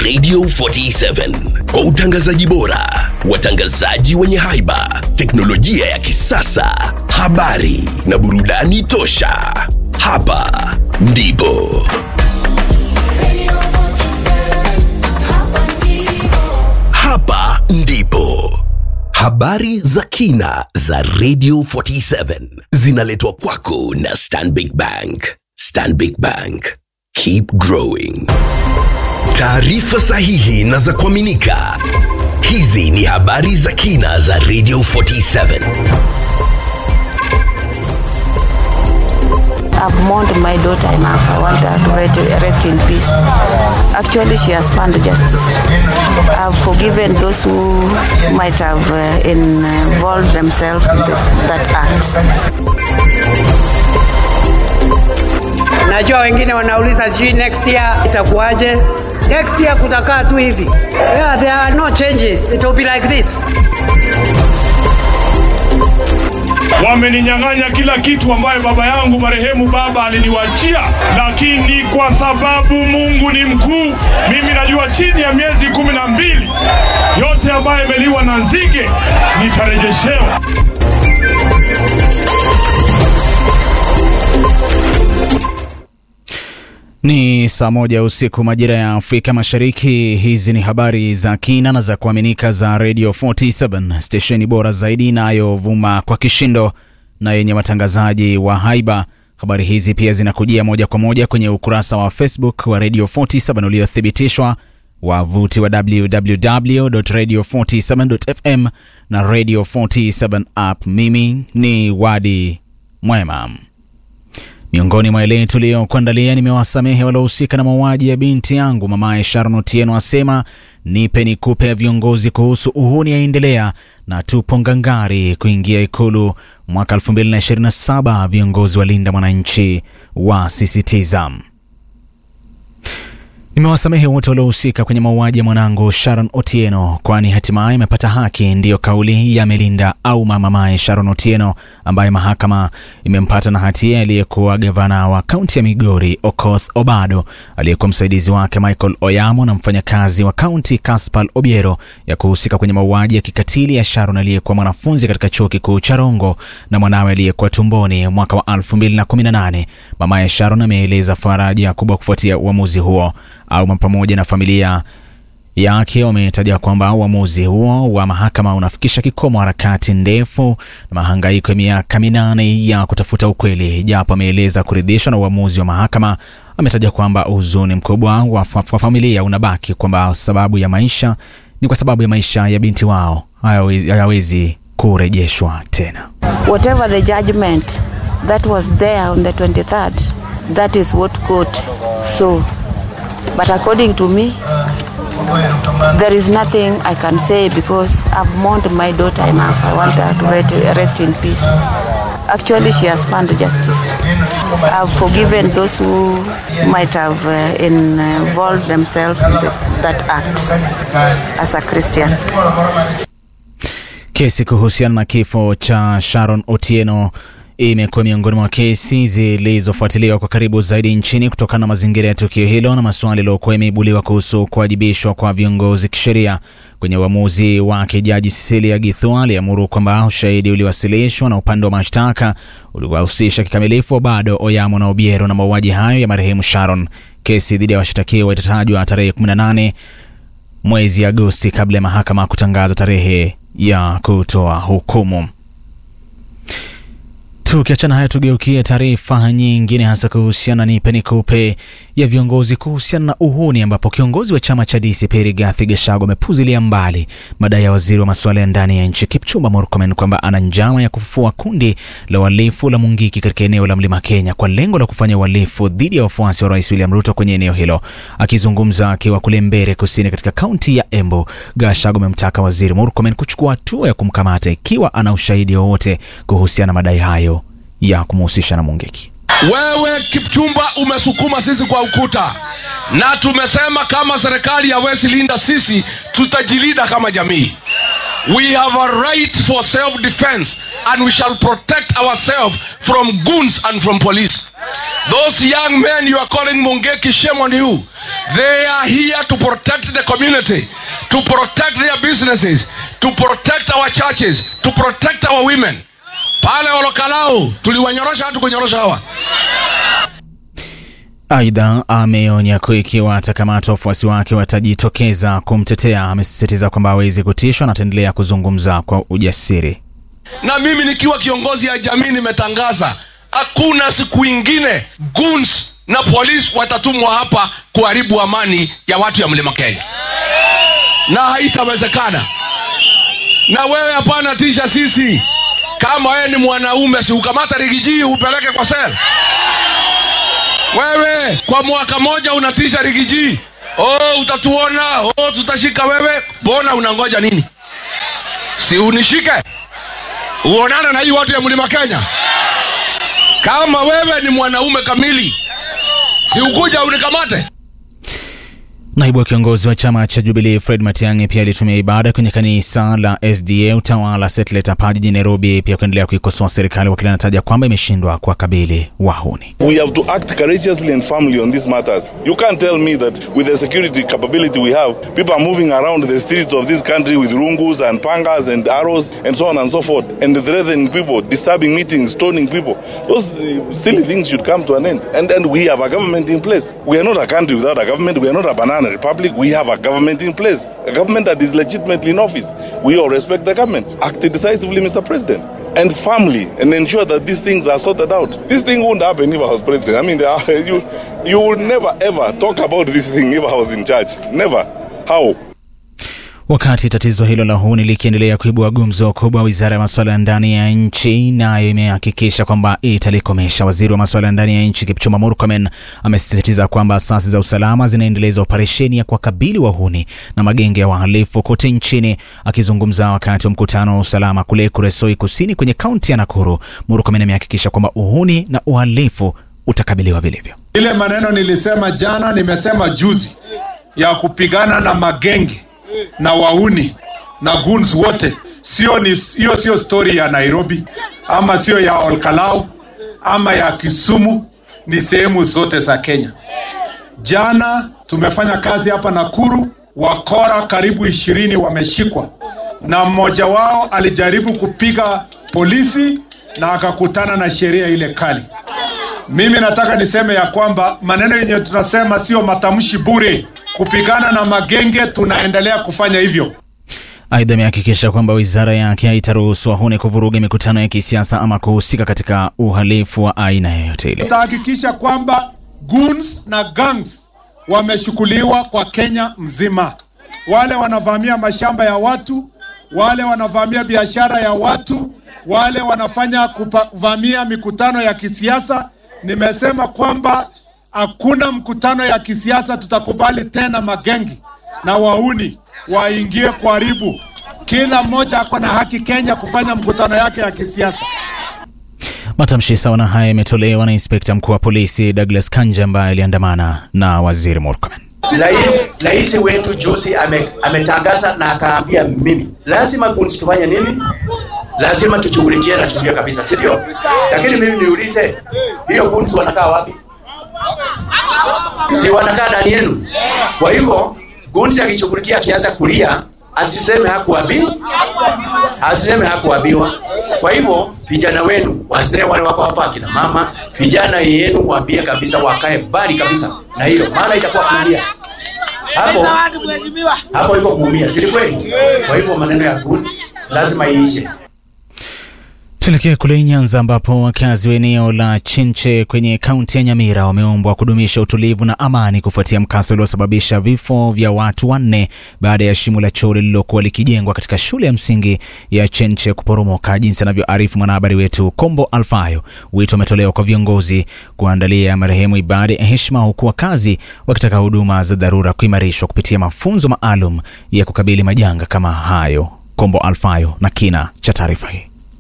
Radio 47 kwa utangazaji bora, watangazaji wenye haiba, teknolojia ya kisasa, habari na burudani tosha. Hapa ndipo hapa ndipo habari za kina za Radio 47 zinaletwa kwako na Stanbic Bank. Stanbic Bank, keep growing. Taarifa sahihi na za kuaminika. Hizi ni habari za kina za Radio 47. I've mourned my daughter enough. I want her to re- rest in peace. Actually, she has found justice. I've forgiven those who might have uh, involved themselves in that act. Najua wengine wanauliza sijui next year itakuwaje. Next year kutakaa tu hivi. Yeah, there are no changes. It will be like this. Wameninyang'anya kila kitu ambayo baba yangu marehemu baba aliniwachia, lakini kwa sababu Mungu ni mkuu, mimi najua chini ya miezi kumi na mbili yote ambayo imeliwa na nzige nitarejeshewa. Ni saa moja usiku majira ya Afrika Mashariki. Hizi ni habari za kina na za kuaminika za Radio 47 stesheni bora zaidi inayovuma kwa kishindo na yenye watangazaji wa haiba. Habari hizi pia zinakujia moja kwa moja kwenye ukurasa wa Facebook wa Radio 47 uliothibitishwa, wavuti wa www.radio47.fm na Radio 47 app. Mimi ni Wadi Mwema. Miongoni mwa yale tuliyokuandalia, nimewasamehe waliohusika na mauaji ya binti yangu. Mamaye Sharon Otieno asema nipe nikupe ya viongozi kuhusu uhuni yaendelea, na tupo ngangari kuingia Ikulu mwaka 2027. Viongozi walinda mwananchi wasisitiza. Nimewasamehe wote waliohusika kwenye mauaji ya mwanangu Sharon Otieno, kwani hatimaye imepata haki. Ndiyo kauli ya Melinda au mamaye Sharon Otieno, ambaye mahakama imempata na hatia aliyekuwa gavana wa kaunti ya Migori Okoth Obado, aliyekuwa msaidizi wake Michael Oyamo na mfanyakazi wa kaunti Kaspal Obiero ya kuhusika kwenye mauaji ya kikatili ya Sharon aliyekuwa mwanafunzi katika chuo kikuu cha Rongo na mwanawe aliyekuwa tumboni mwaka wa 2018. Mamaye Sharon ameeleza faraja kubwa kufuatia uamuzi huo au pamoja na familia yake wametaja kwamba uamuzi huo wa mahakama unafikisha kikomo harakati ndefu na mahangaiko ya miaka minane ya kutafuta ukweli. Japo ameeleza kuridhishwa na uamuzi wa mahakama, ametaja kwamba huzuni mkubwa wa fa familia unabaki kwamba sababu ya maisha ni kwa sababu ya maisha ya binti wao hayawezi kurejeshwa tena. Whatever the judgment that was there on the 23rd, that is what court saw. But according to me, there is nothing I can say because I've mourned my daughter enough. I want her to rest in peace. Actually, she has found justice. I've forgiven those who might have uh, involved themselves in the, that act as a Christian. Kesi kuhusiana na kifo cha Sharon Otieno imekuwa miongoni mwa kesi zilizofuatiliwa kwa karibu zaidi nchini kutokana na mazingira ya tukio hilo na maswali yaliyokuwa yameibuliwa kuhusu kuwajibishwa kwa viongozi kisheria. Kwenye uamuzi wake, Jaji Cecilia Githua aliamuru kwamba ushahidi uliowasilishwa na upande wa mashtaka uliwahusisha kikamilifu bado Oyamo na Obiero na mauaji hayo ya marehemu Sharon. Kesi dhidi ya washtakiwa itatajwa tarehe 18 mwezi Agosti kabla ya mahakama kutangaza tarehe ya kutoa hukumu. Tukiachana hayo, tugeukie taarifa nyingine, hasa kuhusiana nipe nikupe ya viongozi kuhusiana na uhuni, ambapo kiongozi wa chama cha DCP Rigathi Gachagua amepuzilia mbali madai ya waziri wa masuala ya ndani ya nchi Kipchumba Murkomen kwamba ana njama ya kufufua kundi la uhalifu la Mungiki katika eneo la Mlima Kenya kwa lengo la kufanya uhalifu dhidi ya wafuasi wa Rais William Ruto kwenye eneo hilo. Akizungumza akiwa kule Mbere Kusini katika kaunti ya Embu, Gachagua amemtaka waziri Murkomen kuchukua hatua ya kumkamata ikiwa ana ushahidi wowote kuhusiana na madai hayo ya kumhusisha na Mungiki. Wewe Kipchumba umesukuma sisi kwa ukuta, na tumesema kama serikali hawezi linda sisi, tutajilinda kama jamii. We have a right for self defense and we shall protect ourselves from goons and from police. Those young men you are calling Mungeki, shame on you. They are here to protect the community, to protect their businesses, to protect our churches, to protect our women. Pale Olokalau tuliwanyorosha hatu kunyorosha hawa. Aidha, ameonya kuwa ikiwa atakamatwa wafuasi wake watajitokeza kumtetea. Amesisitiza kwamba hawezi kutishwa na ataendelea kuzungumza kwa ujasiri. Na mimi nikiwa kiongozi ya jamii nimetangaza hakuna siku ingine goons na polisi watatumwa hapa kuharibu amani ya watu ya mlima Kenya, na haitawezekana. Na wewe hapana tisha sisi. Kama wewe ni mwanaume, si ukamata rigiji upeleke kwa sel. Wewe kwa mwaka moja unatisha rigiji, oh, utatuona, oh, tutashika wewe. Mbona unangoja nini? Si unishike uonane na hii watu ya mlima Kenya. Kama wewe ni mwanaume kamili, si ukuja unikamate. Naibu wa kiongozi wa chama cha Jubilee Fred Matiang'i pia alitumia ibada kwenye kanisa la SDA Utawala Satellite hapa jijini Nairobi, pia kuendelea kuikosoa serikali, wakili anataja kwamba imeshindwa kuwakabili wahuni. We have to act courageously and firmly on these matters. You can't tell me that with the security capability we have, people are moving around the streets of this country with rungus and pangas and arrows and so on and so forth, and threatening people, disturbing meetings, stoning people. Those uh, silly things should come to an end. And and we have a government in place. We are not a country without a government. We are not a banana republic. We have a government in place, a government that is legitimately in office. We all respect the government. Act decisively, Mr. President. And firmly, and ensure that these things are sorted out. This thing wouldn't happen if I was president. I mean, there are- you you would never ever talk about this thing if I was in charge. Never. How? Wakati tatizo hilo la uhuni likiendelea kuibua gumzo kubwa, wizara ya masuala ya ndani ya nchi nayo imehakikisha kwamba italikomesha. Waziri wa masuala ya ndani ya nchi Kipchumba Murkomen amesisitiza kwamba asasi za usalama zinaendeleza operesheni ya kuwakabili wahuni na magenge ya wahalifu kote nchini. Akizungumza wakati wa mkutano wa usalama kule Kuresoi Kusini kwenye kaunti ya Nakuru, Murkomen amehakikisha kwamba uhuni na uhalifu utakabiliwa vilivyo. Ile maneno nilisema jana, nimesema juzi ya kupigana na magenge na wauni na goons wote, sio ni hiyo, sio story ya Nairobi ama sio ya Olkalau ama ya Kisumu, ni sehemu zote za Kenya. Jana tumefanya kazi hapa Nakuru, wakora karibu ishirini wameshikwa, na mmoja wao alijaribu kupiga polisi na akakutana na sheria ile kali. Mimi nataka niseme ya kwamba maneno yenye tunasema sio matamshi bure. Kupigana na magenge, tunaendelea kufanya hivyo. Aidha, amehakikisha kwamba wizara yake haitaruhusu wahuni kuvuruga mikutano ya kisiasa ama kuhusika katika uhalifu wa aina yoyote ile. Tutahakikisha kwamba goons na gangs wameshughuliwa kwa Kenya mzima. Wale wanavamia mashamba ya watu, wale wanavamia biashara ya watu, wale wanafanya kuvamia mikutano ya kisiasa. Nimesema kwamba hakuna mkutano ya kisiasa tutakubali tena magengi na wauni waingie kuharibu. Kila mmoja ako na haki Kenya kufanya mkutano yake ya kisiasa. Matamshi sawa na haya yametolewa na inspekta mkuu wa polisi Douglas Kanja ambaye aliandamana na waziri Murkomen. Rais, rais wetu juzi ame, ametangaza na akaambia mimi lazima kunsi tufanye nini, lazima tushughulikie na sheria kabisa, si ndio? Lakini mimi niulize, hiyo kunsi wanakaa wapi? Si wanakaa ndani yenu? Kwa hivyo kunsi akishughulikia, akianza kulia asiseme hakuambiwa, asiseme hakuambiwa. Kwa hivyo vijana wenu, wazee wale wako hapa, akina mama, vijana yenu waambie kabisa, wakae mbali kabisa na hiyo, maana itakuwa kuumia hapo hapo, iko kuumia, si kweli? Kwa hivyo maneno ya guns lazima iishe. Tuelekee kule Nyanza ambapo wakazi wa eneo la Chinche kwenye kaunti ya Nyamira wameombwa kudumisha utulivu na amani kufuatia mkasa uliosababisha vifo vya watu wanne baada ya shimo la choo lililokuwa likijengwa katika shule ya msingi ya Chinche kuporomoka, jinsi anavyoarifu mwanahabari wetu Kombo Alfayo. Wito umetolewa kwa viongozi kuandalia marehemu ibada ya heshima, huku wakazi wakitaka huduma za dharura kuimarishwa kupitia mafunzo maalum ya kukabili majanga kama hayo. Kombo Alfayo na kina cha taarifa hii.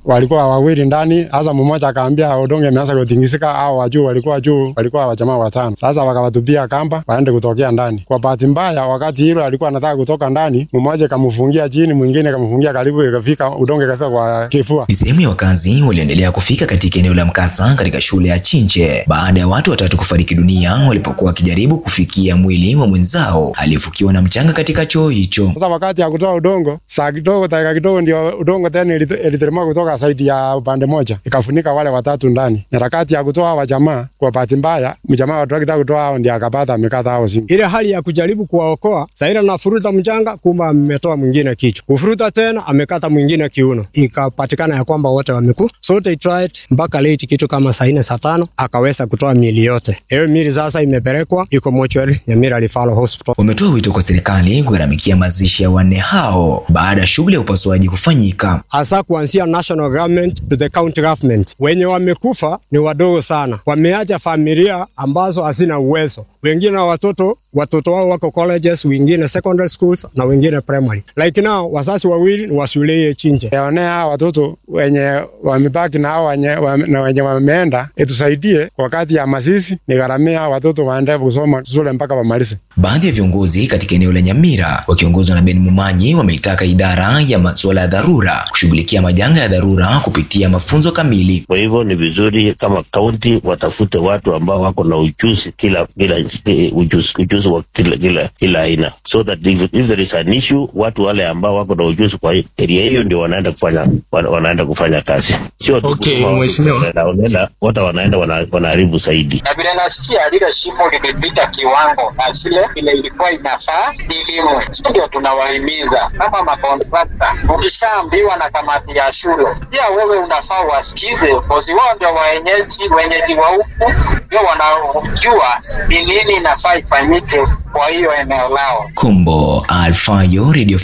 walikuwa wawili ndani. Sasa mmoja akaambia udongo imeanza kutingisika, au wajuu walikuwa juu, walikuwa wajamaa watano. Sasa wakawatupia kamba waende kutokea ndani. Kwa bahati mbaya, wakati hilo alikuwa anataka kutoka ndani, mmoja kamfungia chini, mwingine kamfungia karibu, ikafika udongo ikafika kwa kifua. Ni sehemu ya wakazi waliendelea kufika katika eneo la mkasa katika shule ya Chinche baada ya watu watatu kufariki dunia walipokuwa wakijaribu kufikia mwili wa mwenzao aliyefukiwa na mchanga katika choo hicho. Sasa wakati ya kutoa udongo, saa kidogo, dakika kidogo, ndio udongo tena ilite- iliteremka kutoka saidi ya upande moja ikafunika wale watatu ndani. Harakati ya kutoa hawa jamaa, kwa bahati mbaya, mjamaa wa trakta kutoa hao ndio akapata amekata hao simu. ile hali ya kujaribu kuwaokoa saira nafuruta mchanga, kumbe ametoa mwingine kichwa, kufuruta tena amekata mwingine kiuno, ikapatikana ya kwamba wote wameku. So they tried mpaka late kitu kama saa nne saa tano akaweza kutoa miili yote. Hiyo miili sasa imepelekwa iko mochwari Nyamira Referral Hospital. Wametoa wito kwa serikali kugharamikia mazishi ya wanne hao baada ya shughuli ya upasuaji kufanyika. hasa kuanzia national government to the county government. Wenye wamekufa ni wadogo sana, wameacha familia ambazo hazina uwezo. Wengine watoto watoto wao wako colleges, wengine secondary schools na wengine primary. Like now wazazi wawili ni wa shule ya Chinche. Yaonea hawa watoto wenye wamebaki na hao wenye, wame- na wenye wameenda, itusaidie kwa wakati ya masisi, nigharamia hawa watoto waendelee kusoma shule mpaka wamalize. Baadhi ya viongozi katika eneo la Nyamira wakiongozwa na Ben Mumanyi wameitaka idara ya masuala ya dharura kushughulikia majanga ya dharura kupitia mafunzo kamili. Kwa hivyo ni vizuri kama kaunti watafute watu ambao wako na ujuzi kila kila eh, ujuzi, ujuzi wa kila kila kila aina, so that if, if there is an issue, watu wale ambao wako na ujuzi kwa area hiyo ndio wanaenda kufanya wana, wanaenda kufanya kazi, sio tu Okay, kusema watu mheshimiwa. wanaenda- wanaenda- wote wanaenda wana- wanaharibu zaidi. na vile nasikia lile shimo limepita kiwango na zile vile ilikuwa inafaa ilimwe. Ndio tunawahimiza kama makontrakta, ukishaambiwa na kamati ya shule, pia wewe unafaa wasikize, kozi wao ndio waenyeji wenyeji wa huku, ndio wanaojua ni nini inafaa ifanyike kwa hiyo eneo lao. Kombo Alfayo, Radio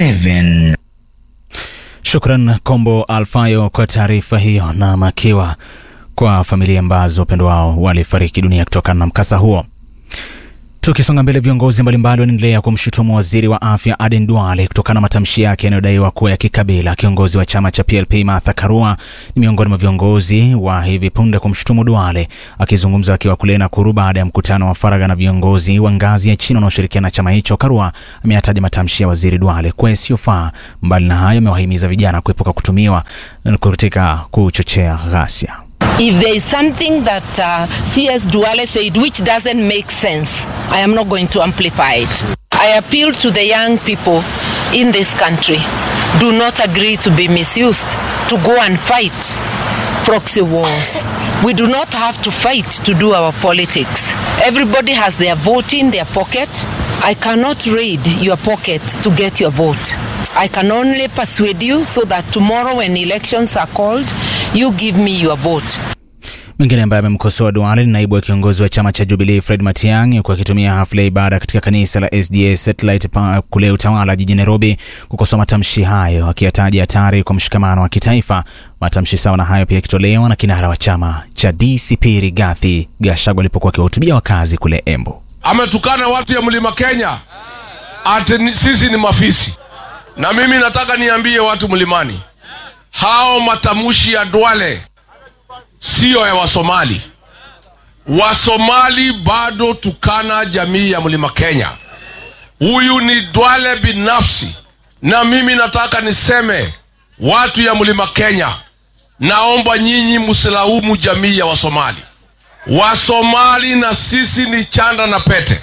47. Shukran Kombo Alfayo kwa taarifa hiyo, na makiwa kwa familia ambazo wapendo wao walifariki dunia kutokana na mkasa huo. Tukisonga mbele, viongozi mbalimbali wanaendelea kumshutumu waziri wa afya Aden Duale kutokana na matamshi yake yanayodaiwa kuwa ya kikabila. Kiongozi wa chama cha PLP Martha Karua ni miongoni mwa viongozi wa hivi punde kumshutumu Duale. Akizungumza akiwa kule Nakuru baada ya mkutano wa faragha na viongozi wa ngazi ya chini wanaoshirikiana na chama hicho, Karua ameyataja matamshi ya waziri Duale kuwa yasiyofaa. Mbali na hayo, amewahimiza vijana kuepuka kutumiwa katika kuchochea ghasia. If there is something that uh, CS Duale said which doesn't make sense, I am not going to amplify it. I appeal to the young people in this country do not agree to be misused, to go and fight proxy wars. We do not have to fight to do our politics. Everybody has their vote in their pocket. I cannot raid your pocket to get your vote. I can only persuade you so that tomorrow when elections are called, you give me your vote. Mwingine ambaye amemkosoa Duale ni naibu wa kiongozi wa chama cha Jubilee Fred Matiang'i huku akitumia hafla ya ibada katika kanisa la SDA Satellite pa kule Utawala jijini Nairobi kukosoa matamshi hayo, akiyataja hatari kwa mshikamano wa kitaifa. Matamshi sawa na hayo pia yakitolewa na kinara wa chama cha DCP Rigathi Gachagua alipokuwa akiwahutubia wakazi kule Embu. ametukana watu ya mlima Kenya ati ni- sisi ni mafisi. Na mimi nataka niambie watu mlimani, hao matamshi ya Duale siyo ya Wasomali. Wasomali bado tukana jamii ya mlima Kenya. Huyu ni Duale binafsi, na mimi nataka niseme watu ya mlima Kenya, naomba nyinyi msilaumu jamii ya Wasomali. Wasomali na sisi ni chanda na pete.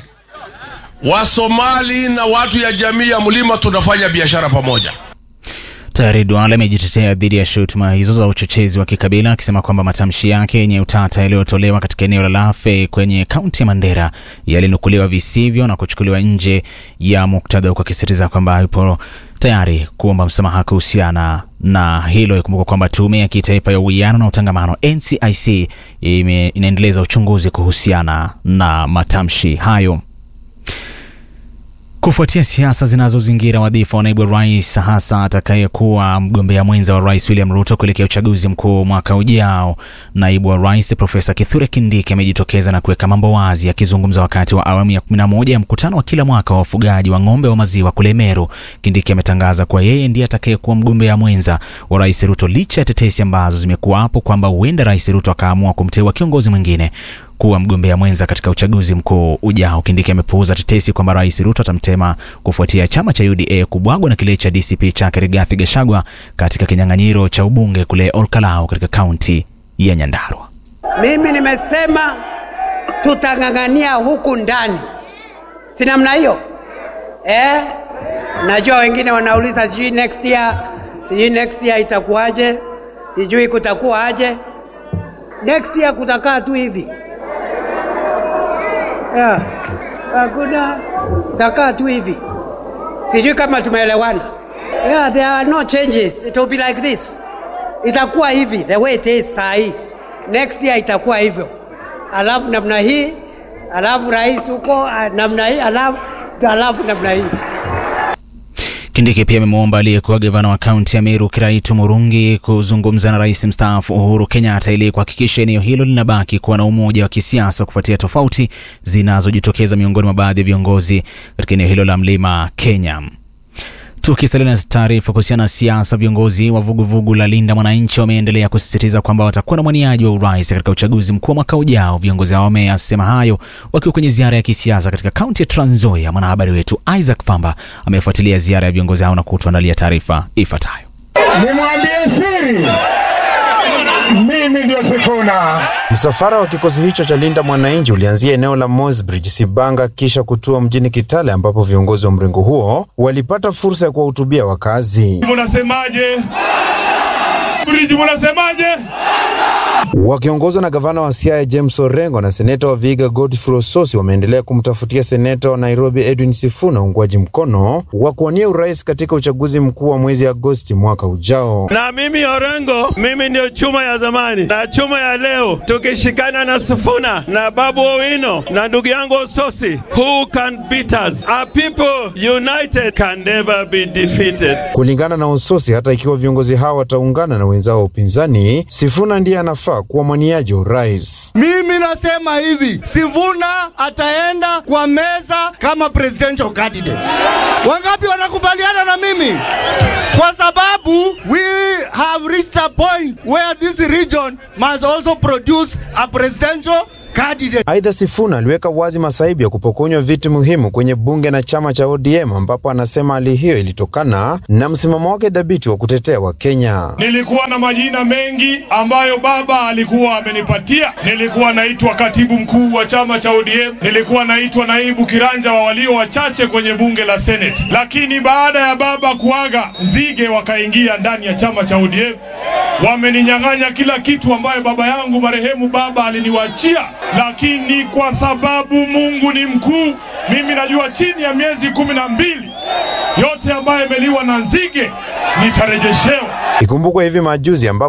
Wasomali na watu ya jamii ya mlima tunafanya biashara pamoja. Tayari Duale amejitetea dhidi ya shutuma hizo za uchochezi wa kikabila akisema kwamba matamshi yake yenye utata yaliyotolewa katika eneo la Lafe kwenye kaunti ya Mandera yalinukuliwa visivyo na kuchukuliwa nje ya muktadha, huku akisisitiza kwamba yupo tayari kuomba msamaha kuhusiana na hilo. Ikumbuka kwamba tume ya kitaifa ya uwiano na utangamano NCIC ime, inaendeleza uchunguzi kuhusiana na matamshi hayo. Kufuatia siasa zinazozingira wadhifa wa naibu rais, hasa atakayekuwa mgombea mwenza wa rais William Ruto kuelekea uchaguzi mkuu mwaka ujao, naibu wa rais Profesa Kithure Kindiki amejitokeza na kuweka mambo wazi. Akizungumza wakati wa awamu ya 11 ya mkutano wa kila mwaka wa wafugaji wa ng'ombe wa maziwa kule Meru, Kindiki ametangaza kuwa yeye ndiye atakayekuwa mgombea mwenza wa rais Ruto, licha ya tetesi ambazo zimekuwapo kwamba huenda rais Ruto akaamua kumteua kiongozi mwingine kuwa mgombea mwenza katika uchaguzi mkuu ujao. Kindiki amepuuza tetesi kwamba rais Ruto atamtema kufuatia chama cha UDA kubwagwa na kile cha DCP chake Rigathi Gachagua katika kinyang'anyiro cha ubunge kule Olkalau katika kaunti ya Nyandarua. Mimi nimesema tutang'ang'ania huku ndani, si namna hiyo eh? Najua wengine wanauliza sijui next year, sijui next year itakuwaje, sijui kutakuwa aje. Next year kutakaa tu hivi yeah. Hakuna takaa tu hivi, sijui kama tumeelewana. Yeah, there are no changes. It will be like this, itakuwa hivi the way it is saa hii. Next year itakuwa hivyo, alafu namna hii, alafu rais huko ah, namna hii, alafu alafu namna hii. Kindiki pia amemwomba aliyekuwa gavana wa kaunti ya Meru Kiraitu Murungi kuzungumza na rais mstaafu Uhuru Kenyatta ili kuhakikisha eneo hilo linabaki kuwa na umoja wa kisiasa kufuatia tofauti zinazojitokeza miongoni mwa baadhi ya viongozi katika eneo hilo la Mlima Kenya. Tukisalia na taarifa kuhusiana na siasa, viongozi wa vuguvugu la Linda Mwananchi wameendelea kusisitiza kwamba watakuwa na mwaniaji wa urais katika uchaguzi mkuu wa mwaka ujao. Viongozi hao wameyasema hayo wakiwa kwenye ziara ya kisiasa katika kaunti ya Trans Nzoia. Mwanahabari wetu Isaac Famba amefuatilia ziara ya viongozi hao na kutuandalia taarifa ifuatayo. Nimwambie siri, mimi ndio Sifuna. Msafara wa kikosi hicho cha Linda Mwananchi ulianzia eneo la Mosbridge, Sibanga, kisha kutua mjini Kitale, ambapo viongozi wa mrengo huo walipata fursa ya kuwahutubia wakazi. Munasemaje? Bridge, munasemaje? Wakiongozwa na gavana wa Siaya James Orengo na seneta wa Vihiga Godfrey Ososi wameendelea kumtafutia seneta wa Nairobi Edwin Sifuna uungwaji mkono wa kuwania urais katika uchaguzi mkuu wa mwezi Agosti mwaka ujao. Na mimi Orengo, mimi ndio chuma ya zamani na chuma ya leo, tukishikana na Sifuna na Babu Owino na ndugu yangu Ososi, who can beat us? Our people united can never be defeated. Kulingana na Ososi, hata ikiwa viongozi hao wataungana na wenzao wa upinzani, Sifuna ndiye anafaa kuwa mwaniaji wa urais. Mimi nasema hivi, Sifuna ataenda kwa meza kama presidential candidate. Wangapi wanakubaliana na mimi? Kwa sababu we have reached a point where this region must also produce a presidential candidate. Aidha, Sifuna aliweka wazi masaibu ya kupokonywa viti muhimu kwenye bunge na chama cha ODM, ambapo anasema hali hiyo ilitokana na msimamo wake dhabiti wa kutetea Wakenya. Nilikuwa na majina mengi ambayo baba alikuwa amenipatia. Nilikuwa naitwa katibu mkuu wa chama cha ODM, nilikuwa naitwa naibu kiranja wa walio wachache kwenye bunge la Senate, lakini baada ya baba kuaga, nzige wakaingia ndani ya chama cha ODM, wameninyang'anya kila kitu ambayo baba yangu marehemu baba aliniwachia, lakini kwa sababu Mungu ni mkuu, mimi najua chini ya miezi kumi na mbili yote ambayo imeliwa na nzige nitarejeshewa. Ikumbukwe hivi majuzi ambapo